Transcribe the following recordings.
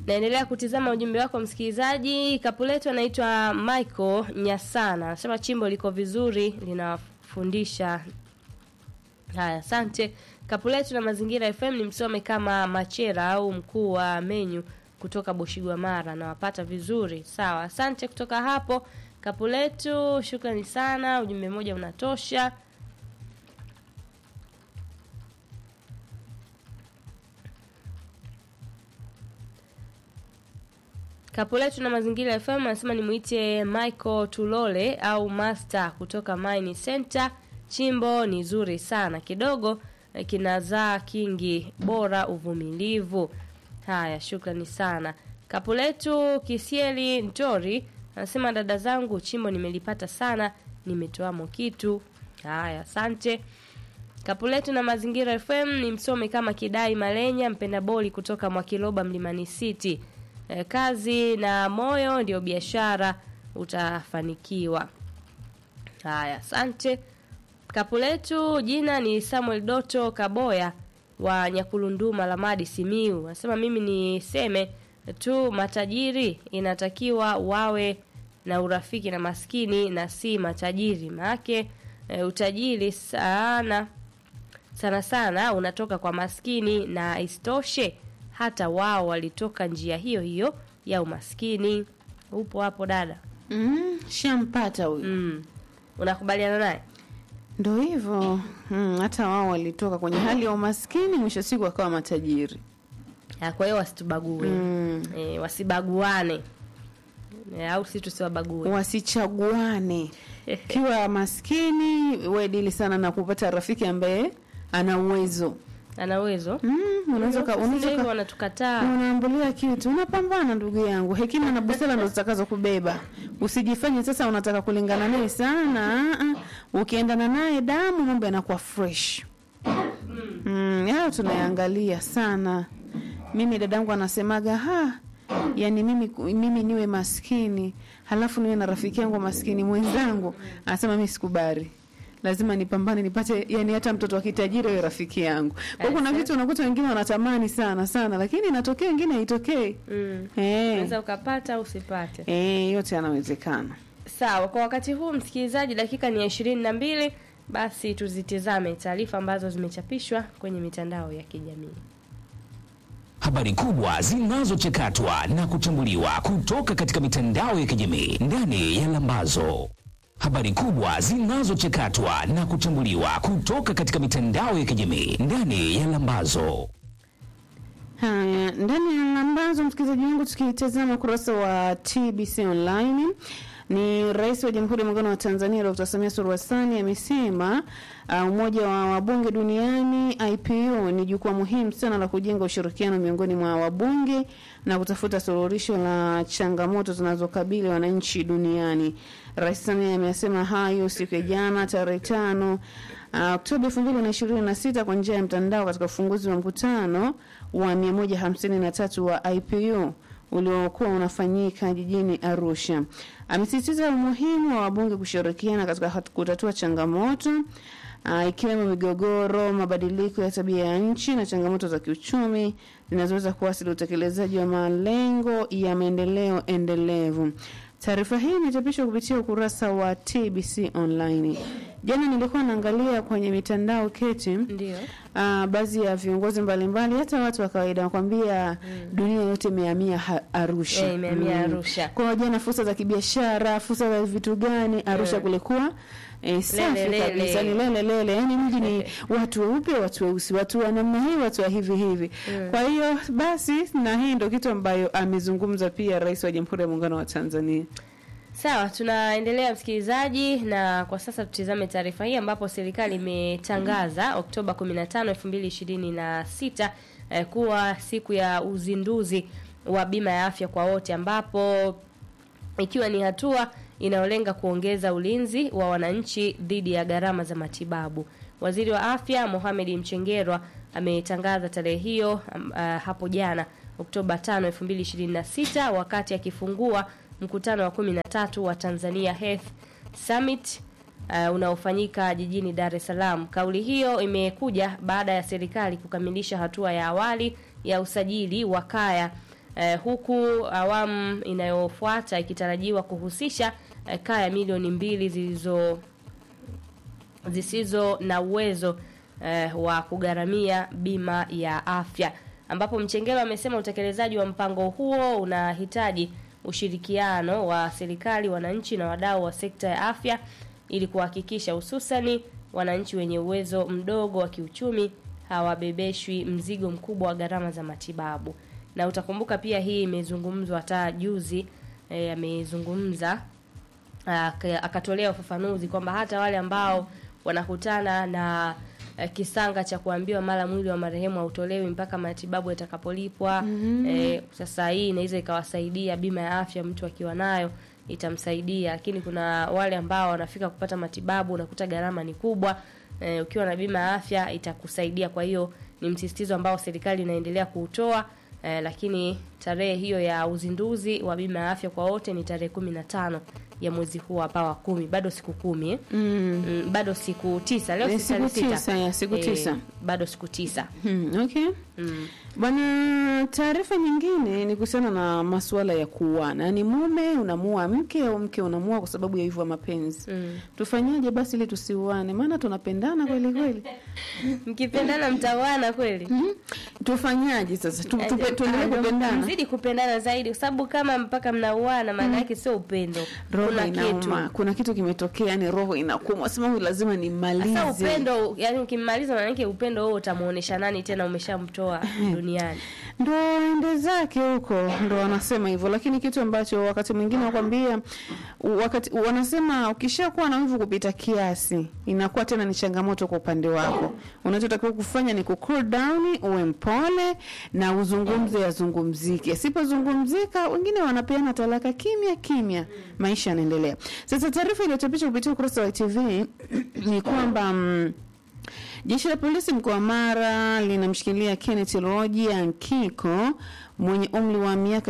Naendelea kutizama ujumbe wako msikilizaji. Kapu letu anaitwa Michael Nyasana, anasema chimbo liko vizuri, linafundisha. Haya, asante. Kapu letu na Mazingira FM ni msome kama Machera au mkuu wa menyu kutoka Boshigwa Mara, nawapata vizuri. Sawa, asante kutoka hapo kapu letu, shukrani sana. Ujumbe mmoja unatosha. Kapu letu na Mazingira FM anasema nimuite Michael Tulole au Master kutoka Mine Center. Chimbo ni zuri sana, kidogo eh, kinazaa kingi, bora uvumilivu. Haya, shukrani sana. Kapu letu Kisieli Ntori anasema dada zangu, chimbo nimelipata sana, nimetoamo kitu. Haya, asante. Kapu letu na Mazingira FM ni msome kama Kidai Malenya, mpenda boli kutoka Mwakiloba Mlimani City. E, kazi na moyo ndio biashara, utafanikiwa. Haya, asante. Kapu letu jina ni Samuel Doto Kaboya wa Nyakulunduma Lamadi Simiu. Anasema mimi niseme tu matajiri inatakiwa wawe na urafiki na maskini na si matajiri. Maake e, utajiri sana sana sana unatoka kwa maskini na isitoshe hata wao walitoka njia hiyo hiyo ya umaskini. Upo hapo dada? Mm, shampata huyu. Mm. Unakubaliana naye? Ndo hivyo. Mm, hata wao walitoka kwenye hali ya umaskini mwisho siku wakawa matajiri. Ya, Kwa hiyo wasitubague. Mm. E, wasibaguane. E, au si tusiwabague. Wasichaguane. Kiwa maskini we dili sana na kupata rafiki ambaye ana uwezo. Ana uwezo? Mm, unaweza ka- unaweza Sisi hivyo ka- wanatukataa. unaambulia kitu unapambana ndugu yangu hekima na busara ndo zitakazo kubeba usijifanye sasa unataka kulingana naye sana ah, ah. ukiendana naye damu mambo yanakuwa fresh mm, hayo tunayaangalia sana mimi dadangu anasemaga ha yani mimi, mimi niwe maskini halafu niwe na rafiki yangu maskini mwenzangu anasema mi sikubali lazima nipambane nipate yani hata mtoto wa kitajiri awe rafiki yangu kwa hiyo kuna vitu unakuta wengine wanatamani sana sana lakini inatokea wengine haitokei Mm. eh Unaweza ukapata au usipate. eh yote yanawezekana Sawa, kwa wakati huu msikilizaji, dakika ni ya ishirini na mbili. Basi tuzitizame taarifa ambazo zimechapishwa kwenye mitandao ya kijamii. Habari kubwa zinazochakatwa na kuchambuliwa kutoka katika mitandao ya kijamii ndani ya Lambazo. Habari kubwa zinazochakatwa na kuchambuliwa kutoka katika mitandao ya kijamii ndani ya Lambazo. Haya, ndani ya lambazo, msikilizaji wangu, tukitazama ukurasa wa TBC Online ni Rais wa Jamhuri ya Muungano wa Tanzania Dr. Samia Suluhu Hassan amesema uh, umoja wa wabunge duniani IPU ni jukwaa muhimu sana la kujenga ushirikiano miongoni mwa wabunge na kutafuta suluhisho la changamoto zinazokabili wananchi duniani. Rais Samia amesema hayo siku ya jana tarehe tano uh, Oktoba 2026 kwa njia ya mtandao katika ufunguzi wa mkutano wa 153 wa IPU uliokuwa unafanyika jijini Arusha. Amesisitiza umuhimu wa wabunge kushirikiana katika hat- kutatua changamoto uh, ikiwemo migogoro, mabadiliko ya tabia ya nchi na changamoto za kiuchumi zinazoweza kuasili utekelezaji wa malengo ya maendeleo endelevu. Taarifa hii imechapishwa kupitia ukurasa wa TBC Online. Jana nilikuwa naangalia kwenye mitandao keti Ndio. uh, baadhi ya viongozi mbalimbali hata watu wa kawaida wakwambia dunia yote imehamia ha- Arusha. Eh, imehamia Arusha. Kwa hiyo jana fursa za kibiashara, fursa za vitu gani Arusha kulikuwa eh, safi Lele, lele. kabisa ni lele lele, yani mji ni watu weupe, watu weusi, watu wa namna hii, watu wa hivi hivi. Kwa hiyo basi, na hii ndio kitu ambayo amezungumza pia Rais wa Jamhuri ya Muungano wa Tanzania. Sawa, tunaendelea msikilizaji, na kwa sasa tutizame taarifa hii ambapo serikali imetangaza Oktoba 15, 2026 eh, kuwa siku ya uzinduzi wa bima ya afya kwa wote ambapo ikiwa ni hatua inayolenga kuongeza ulinzi wa wananchi dhidi ya gharama za matibabu. Waziri wa Afya Mohamed Mchengerwa ametangaza tarehe hiyo um, uh, hapo jana Oktoba 5, 2026 wakati akifungua mkutano wa 13 wa Tanzania Health Summit uh, unaofanyika jijini Dar es Salaam. Kauli hiyo imekuja baada ya serikali kukamilisha hatua ya awali ya usajili wa kaya eh, huku awamu inayofuata ikitarajiwa kuhusisha eh, kaya milioni mbili zilizo zisizo na uwezo eh, wa kugharamia bima ya afya, ambapo Mchengelo amesema utekelezaji wa mpango huo unahitaji ushirikiano wa serikali, wananchi na wadau wa sekta ya afya ili kuhakikisha hususani wananchi wenye uwezo mdogo wa kiuchumi hawabebeshwi mzigo mkubwa wa gharama za matibabu. Na utakumbuka pia hii imezungumzwa hata juzi eh, amezungumza aka- akatolea ufafanuzi kwamba hata wale ambao wanakutana na eh, kisanga cha kuambiwa mara mwili wa marehemu hautolewi mpaka matibabu yatakapolipwa. Eh, sasa hii inaweza ikawasaidia bima ya afya, mtu akiwa nayo itamsaidia, lakini kuna wale ambao wanafika kupata matibabu, unakuta gharama ni kubwa. Eh, ukiwa na bima ya afya itakusaidia. Kwa hiyo ni msisitizo ambao serikali inaendelea kuutoa. Eh, lakini tarehe hiyo ya uzinduzi wa bima ya afya kwa wote ni tarehe kumi na tano ya mwezi huu hapa wa kumi, bado siku kumi eh? Mm. Mm, bado siku tisa leo Eh, si tarehe siku sita. tisa, ya, siku Eh, tisa. bado siku tisa Hmm, okay. mm. Bwana, taarifa nyingine ni kuhusiana na masuala ya kuuana, yaani mume unamua mke au mke unamua kwa sababu ya hivyo ya mapenzi. Mm. Tufanyaje basi ili tusiuane? Maana tunapendana kweli kweli. mkipendana mtawana kweli Mhm. Tufanyaje sasa? Tu- tupe- Tuendelee Ah, ndio kupendana. mzidi kupendana zaidi kwa sababu kama mpaka mnauana maana yake sio upendo Roho kuna kitu inauma, kuna kitu kimetokea, yani roho inakuuma, sema huyu lazima nimalize. sasa upendo yani ukimmaliza maana yake upendo huo utamuonesha nani tena umeshamtoa duniani ndo ende zake huko, ndo wanasema hivyo. Lakini kitu ambacho wakati mwingine wakwambia, wakati wanasema ukishakuwa na wivu kupita kiasi, inakuwa tena ni changamoto kwa upande wako. Unachotakiwa kufanya ni ku cool down, uwe mpole na uzungumze, yazungumzike. Asipozungumzika, wengine wanapeana talaka kimya kimya, maisha yanaendelea. Sasa taarifa iliyochapishwa kupitia ukurasa wa ITV ni kwamba mm, Jeshi la polisi mkoa wa Mara linamshikilia Kenneth Roji Nkiko mwenye umri wa miaka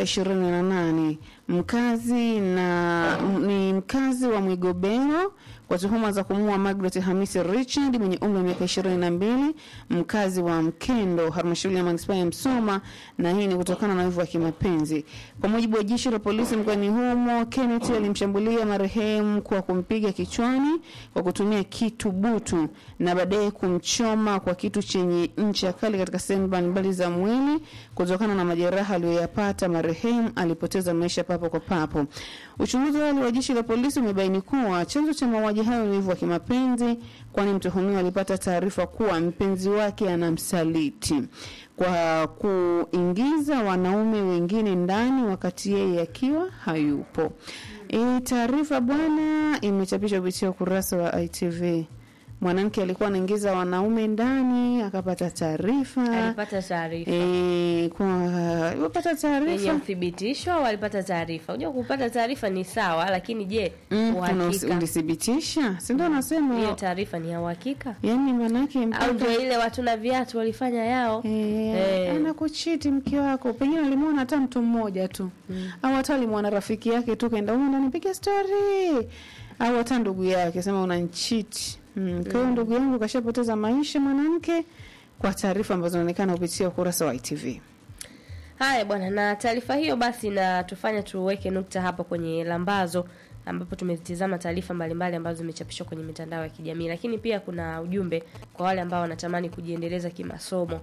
28 mkazi na m- ni mkazi wa Mwigobero kwa tuhuma za kumuua Margaret Hamisi Richard mwenye umri wa miaka 22 mkazi wa Mkendo halmashauri ya manispaa ya Msoma, na hii ni kutokana na wivu wa kimapenzi. Kwa mujibu wa jeshi la polisi mkoani humo, Kenneth alimshambulia marehemu kwa kumpiga kichwani kwa kutumia kitu butu na baadaye kumchoma kwa kitu chenye ncha kali katika sehemu mbalimbali za mwili. Kutokana na majeraha aliyoyapata, marehemu alipoteza maisha papo kwa papo. Uchunguzi wa awali wa jeshi la polisi umebaini kuwa chanzo cha mauaji hayo ni wivu wa kimapenzi, kwani mtuhumiwa alipata taarifa kuwa mpenzi wake anamsaliti kwa kuingiza wanaume wengine ndani wakati yeye akiwa hayupo. E, taarifa bwana imechapishwa kupitia ukurasa wa ITV. Mwanamke alikuwa anaingiza wanaume ndani akapata taarifa alipata taarifa e, kwa alipopata yenye taarifa uthibitisho au alipata taarifa unajua kupata taarifa ni sawa lakini je mm, una- uhakika ulithibitisha, si ndio? hiyo Nasema taarifa ni ya uhakika yani manake au mpaka ndio ile watu na viatu walifanya yao Eh, Eh. anakuchiti mke wako, pengine alimwona hata mtu mmoja tu au hata alimwona rafiki yake tu, kaenda huko ndani piga story, au hata ndugu yake sema unanchiti. Mm. Kwa hiyo ndugu yangu kashapoteza maisha mwanamke, kwa taarifa ambazo zinaonekana kupitia ukurasa wa ITV. Haya bwana, na taarifa hiyo basi na tufanya tuweke nukta hapa kwenye lambazo ambapo tumezitizama taarifa mbalimbali ambazo zimechapishwa kwenye mitandao ya kijamii, lakini pia kuna ujumbe kwa wale ambao wanatamani kujiendeleza kimasomo.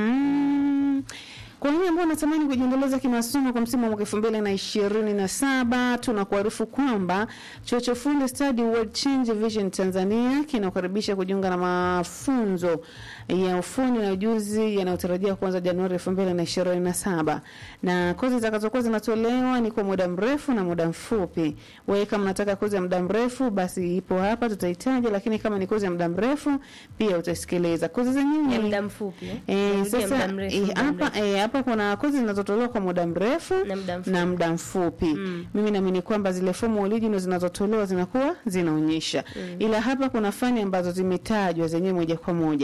Mhm. Kwa wale ambao wanatamani kujiendeleza kimasomo kwa msimu wa mwaka elfu mbili na ishirini na saba tunakuarifu kwamba chuo cha ufundi Study World Change Vision Tanzania kinakukaribisha kujiunga na mafunzo ya ufundi na ujuzi yanayotarajia kuanza Januari elfu mbili na ishirini na saba na kozi zitakazokuwa zinatolewa ni kwa muda mrefu na muda mfupi. Wewe kama unataka kozi ya muda mrefu, basi ipo hapa tutahitaji, lakini kama ni kozi ya muda mrefu pia utasikiliza kozi zenyewe Ya ni muda mfupi eh? Eh, Narudia sasa muda mrefu, eh, muda hapa mrefu. eh, hapa kuna kozi zinazotolewa kwa muda mrefu Na muda mfupi. na muda mfupi. Mm. Mimi naamini kwamba zile fomu original zinazotolewa zinakuwa zinaonyesha, ila hapa kuna fani ambazo zimetajwa zenyewe moja kwa moja.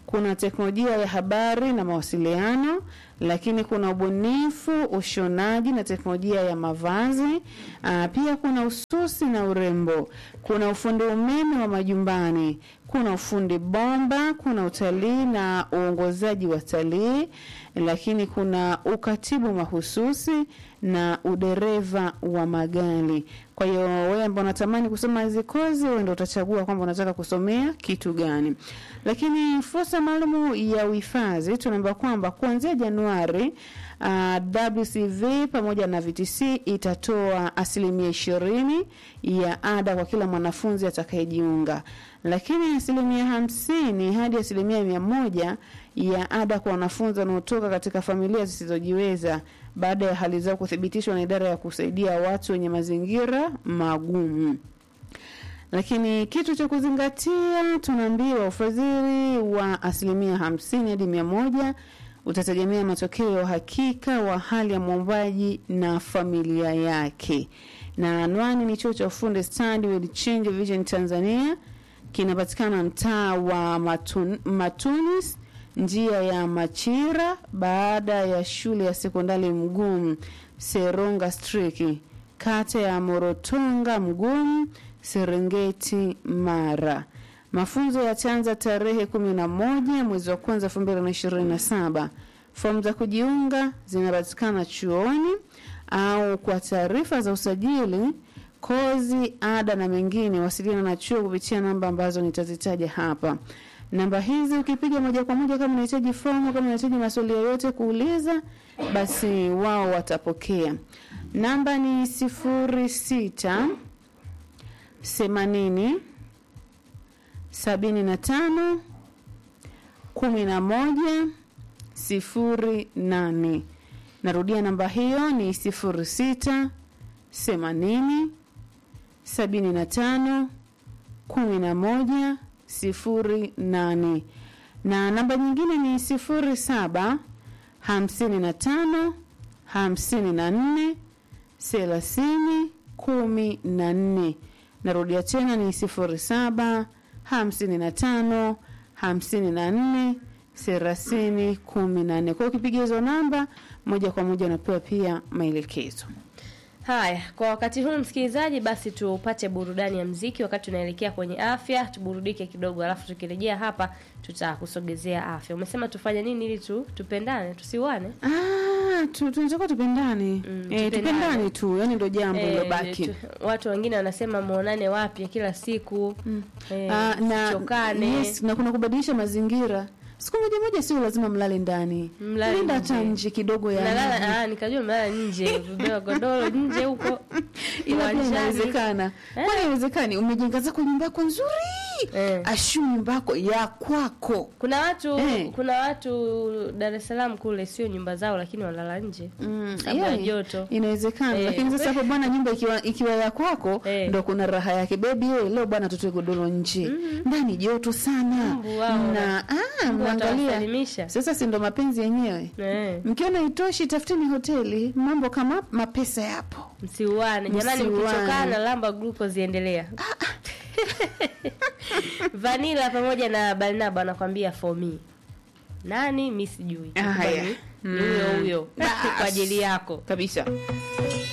kuna teknolojia ya habari na mawasiliano, lakini kuna ubunifu, ushonaji na teknolojia ya mavazi. Aa, pia kuna ususi na urembo, kuna ufundi umeme wa majumbani, kuna ufundi bomba, kuna utalii na uongozaji wa talii, lakini kuna ukatibu mahususi na udereva wa magari. Kwa hiyo wewe ambao unatamani kusoma hizi kozi, wewe ndio utachagua kwamba unataka kusomea kitu gani. Lakini fursa maalum ya uhifadhi tunaambiwa kwamba kuanzia Januari uh, WCV pamoja na VTC itatoa asilimia ishirini ya ada kwa kila mwanafunzi atakayejiunga, lakini asilimia hamsini hadi asilimia mia moja ya ada kwa wanafunzi wanaotoka katika familia zisizojiweza baada ya hali zao kuthibitishwa na idara ya kusaidia watu wenye mazingira magumu. Lakini kitu cha kuzingatia, tunaambiwa ufadhili wa asilimia hamsini hadi mia moja utategemea matokeo ya uhakika wa hali ya mwombaji na familia yake. Na anwani ni chuo cha ufundi Study with Change Vision Tanzania, kinapatikana mtaa wa Matun, Matunis njia ya Machira baada ya shule ya sekondari Mgumu Seronga Striki, kata ya Morotonga Mgumu, Serengeti, Mara. Mafunzo yataanza tarehe kumi na moja mwezi wa kwanza elfu mbili na ishirini na saba. Fomu za kujiunga zinapatikana chuoni au kwa taarifa za usajili, kozi, ada na mengine, wasiliana na chuo kupitia namba ambazo nitazitaja hapa. Namba hizi ukipiga moja kwa moja, kama unahitaji fomu, kama unahitaji maswali yoyote kuuliza, basi wao watapokea. Namba ni sifuri sita themanini sabini na tano kumi na moja sifuri nane. Narudia namba hiyo ni sifuri sita themanini sabini na tano kumi na moja sifuri nane na namba nyingine ni sifuri saba hamsini na tano hamsini na nne thelathini kumi na nne. Narudia tena ni sifuri saba hamsini na tano hamsini na nne thelathini kumi na nne. Kwa hiyo ukipiga hizo namba moja kwa moja unapewa pia maelekezo. Haya, kwa wakati huu msikilizaji, basi tupate burudani ya mziki wakati tunaelekea kwenye afya, tuburudike kidogo, alafu tukirejea hapa tutakusogezea afya. Umesema tufanye nini ili tu tupendane, tusiwane? Ah, tu- tunatakiwa tupendane. Mm, eh, tupendane. tupendane tu, yani ndio jambo Eh, lilobaki. tu- watu wengine wanasema muonane wapya kila siku eh, Ah, na, chokane yes, na kuna kubadilisha mazingira. Siku moja moja sio lazima mlale ndani. Mlale Nenda nje. hata nje kidogo ya Nalala, maji. ah, nikajua mlala nje, vibeba godoro nje huko ila pia uwanjani. inawezekana. Kwani haiwezekani? Umejenga zako nyumba yako nzuri. Eh. Ashu nyumba yako ya kwako. Kuna watu Eh. kuna watu Dar es Salaam kule sio nyumba zao, lakini walala nje Mm, sababu ya yani, joto. Inawezekana, Eh. lakini sasa hapo bwana, nyumba ikiwa ikiwa ya kwako Eh. ndo kuna raha yake. Bebi wewe, leo bwana, tutoe godoro nje, ndani joto sana, Mbu wao na ah, Mbu mnaangalia watawasalimisha. sasa, si ndo mapenzi yenyewe. Eh, Mkiona itoshi, tafuteni hoteli, mambo kama mapesa yapo. msiuane jamani, Msiuane. mkichokana lamba glucose ziendelea. Vanilla pamoja na Barnaba anakwambia for me. Nani mi sijui. Ah, haya. Ni huyo huyo kwa ajili yako. kabisa.